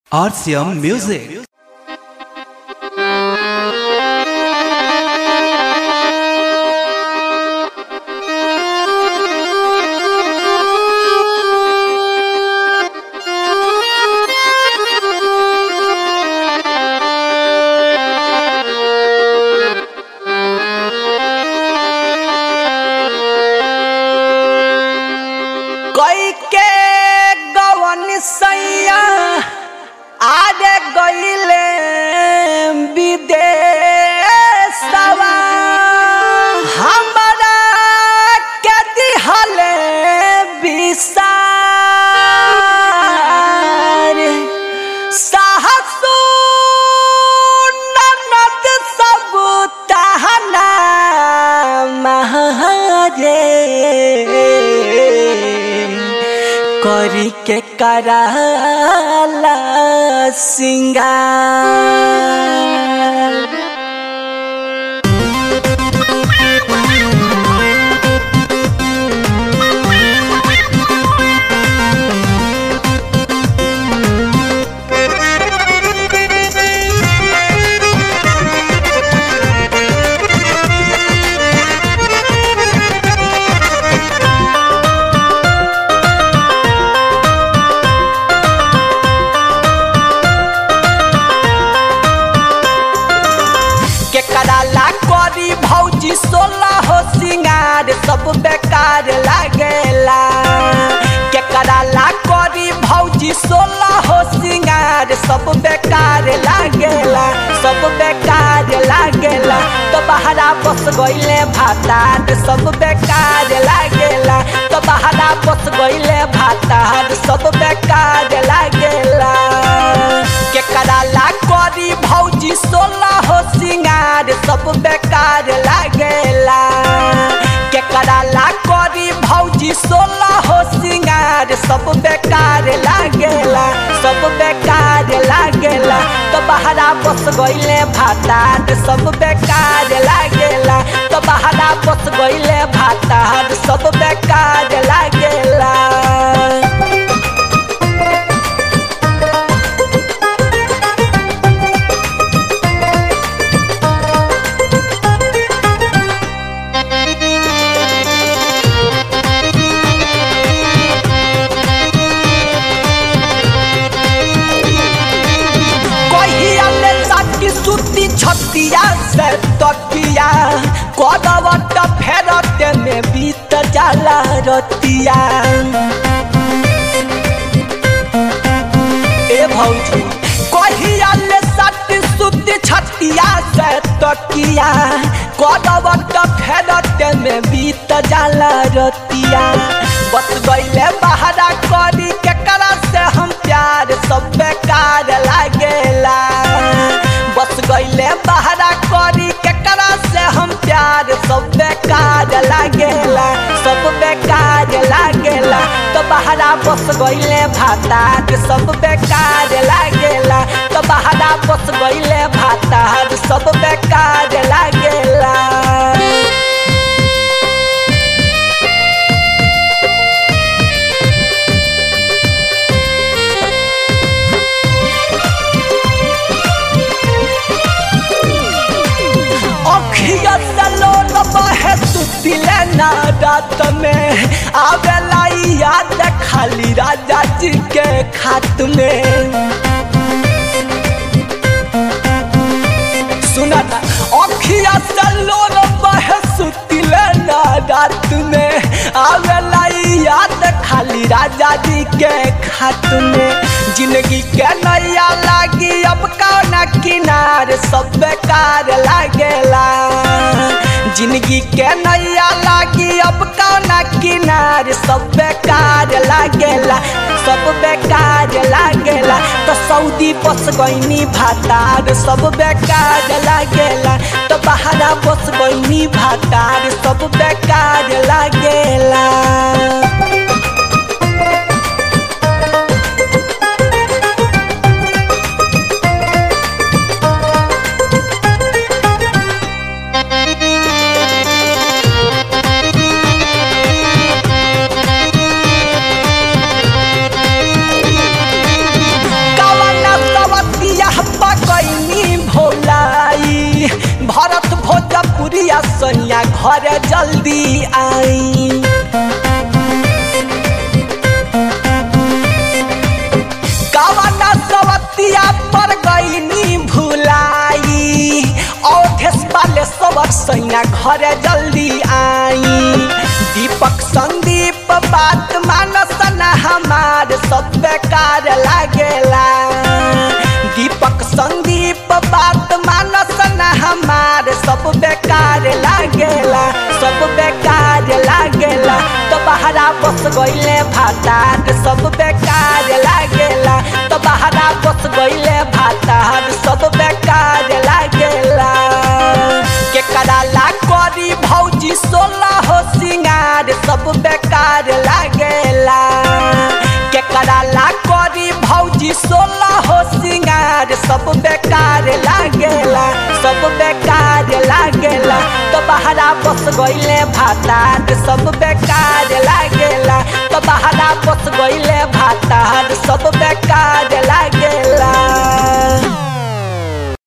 RCM Music. कई के गवन सैया आगे गईले विदेशवा हमरा के दिहले विसार साहसु ननद सब तहना महारे करी के कराला सिंगार के कराला करी भौजी सोलह हो सिंगार सब बेकार लागेला के कराला करी भौजी सोलह हो सिंगार सब बेकार लागेला सब बेकार लागेला तो बहरा बस गईले भातार सब बेकार लागेला तो बहरा बस गईले भातार सब बेकार लागेला के कराला करी भौजी सोलह हो सिंगार सब बेकार लागेला के कराला करी भौजी सोलह हो सिंगार सब बेकार लागेला सब बेकार लागेला तो बहरा बस गईले भातार सब बेकार लागेला तो बहरा बस गईले भातार सब बेकार लागेला कहिया ले साकी सुती छतिया से तकिया कदवट फेरते में बीत जाला रतिया ए भौजी कहिया ले साकी सुती छतिया से तकिया कदवट फेरते में बीत जाला रतिया बस गईले बहरा करी केकरा से हम प्यार सब बेकार लागेला बस गईले बहरा करी केकरा से हम प्यार सब बेकार लागेला सब बेकार लागेला तो बहरा बस गईले भातार सब बेकार लागेला तो बहरा बस गईले भातार सब बेकार लागेला अखिया सलो बहे सुतिले ना रात में आवेला ई याद खाली राजा जी के खात में सुना ना अखिया सलो बहे सुतिले ना रात में आवेला ई याद खाली राजा जी के खात में जिंदगी के नैया लागी अब कौना किनार सब बेकार लागेला जिंदगी के नैया लागी अब कौना किनार सब बेकार लागेला सब बेकार लागेला तो सऊदी बस गईनी भातार सब बेकार लागेला तो बहरा बस गईनी भातार सब बेकार लागेला घर जल्दी आई कवना सवतिया पर गईनी भुलाई औधेश वाले सबर सैया घर जल्दी आई दीपक संदीप बात मानस न हमार सब बेकार लागेला दीपक संदीप बात मानस न हमार सब बेकार लागेला सब बेकार लागेला तो बहरा बस गईले भातार सब बेकार लागेला तो बहरा बस गईले भातार सब बेकार लागेला के कराला करी भौजी सोलह हो सिंगार सब बेकार लागेला के कराला करी भौजी सोलह हो सिंगार सब बेकार लागेला सब बेकार लागेला तो बहरा बस गईले भातार सब बेकार लागेला तो बहरा बस गईले भातार सब